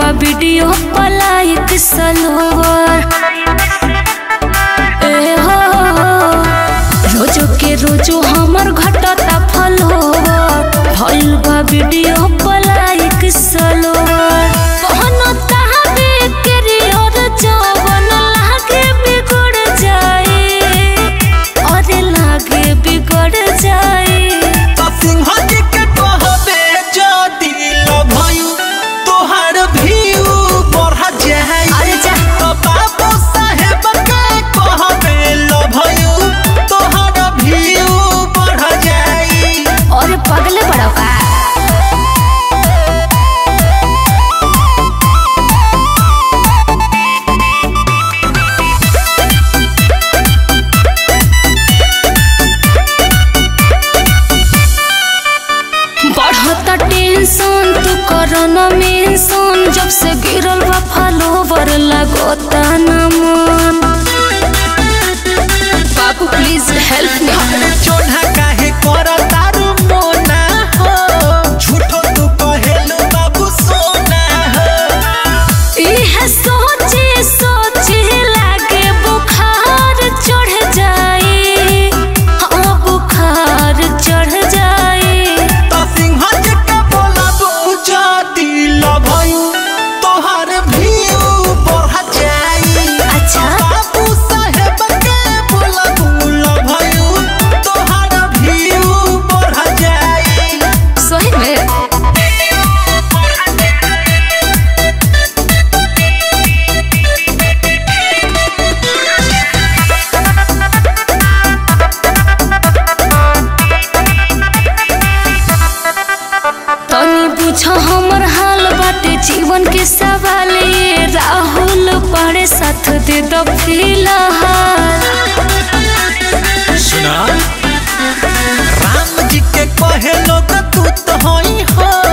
बा वीडियो पलाइक सलोवर ए हो रोजो के रोजो हमर घटता फलोवर भइल बा वीडियो पलाइक सलोवर पहनता हवे करियर जवन लागे बिगड़ जाए अरे लागे बिगड़ जाए सिंह जी के कहबे जदी लभयु तोहार भीउ बढ़ जाई अरे जा। तो बाबू साहेब के कहबे लभयु तोहार भीउ बढ़ जाई और पगले बड़ा का बढ़ता टेंशन तू करना मेंशन जब से गिरल बा फॉलोवर लगोता न मन बाबू प्लीज हेल्प मी चोढ़ा काहे कर तारू मोना हो झूठो तू कहेलु बाबू सोना हो इहे सोचे सोचे लागे बुखार चढ़ जाए हाँ बुखार चढ़ जाए तो सिंह जी के बोलबू जदी लभयु तोहार भीउ बढ़ जाई अच्छा बाबू साहेब के बोलबू लभयु तोहार भीउ बढ़ जाई सही में तनी पूछ हमर हाल बाटे जीवन के सवाल ये राहुल पड़े साथ दे दो फिलहाल सुना राम जी के कहे लोग तू तो होई हो